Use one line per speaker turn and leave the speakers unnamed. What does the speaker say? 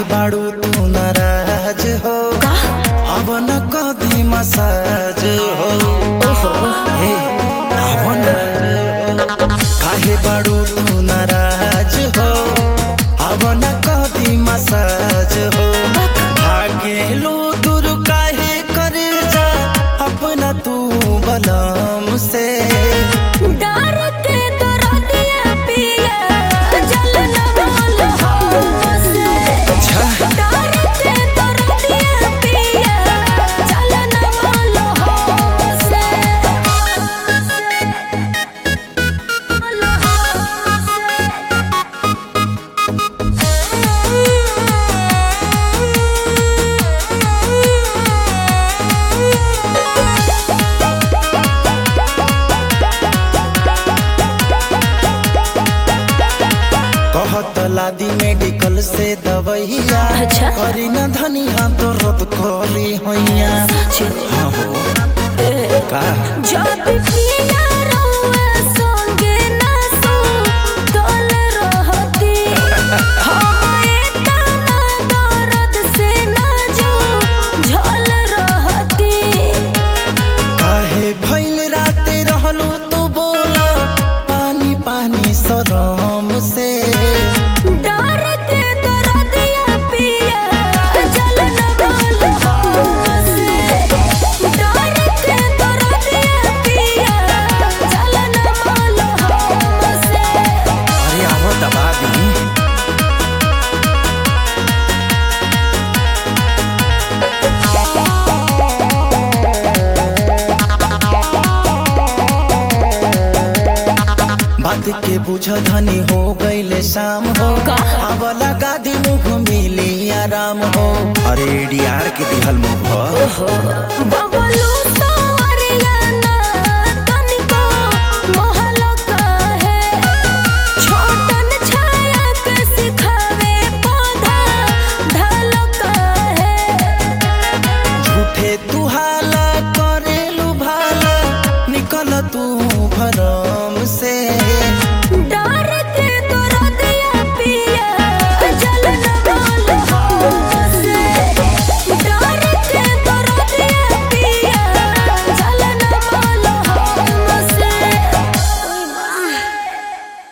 बाड़ू तू नाराज हो अब न कदी मसाज हो हे अब न काहे बाड़ू तू नाराज हो अब न कदी मसाज हो भागेलू दूर काहे करे जा अपना तू बलम से
डर के दरदिया पिया जल न बोल हमसे डर के दरदिया पिया जल न बोल हमसे बोल
कहत लादी मेडिकल से दवैया
अच्छा।
करी न धनिया तो रद करी हैया हाँ हो का
जब पिया रहुआ संगे ना सो तोल रहती हमारे तना दर्द से ना जो झल रहती
काहे भइल राते रहलू तू बोला पानी पानी सरम से
डर के दरदिया पिया जल न बोल हमसे डर के दरदिया पिया जल न बोल हमसे
अरे आवो दबा दी बात के बुझ धनी हो गईले शाम हो
का?
अब लगा दी मुख मिली आराम हो अरे डीआर के दिहल मुख हो
बबलू तो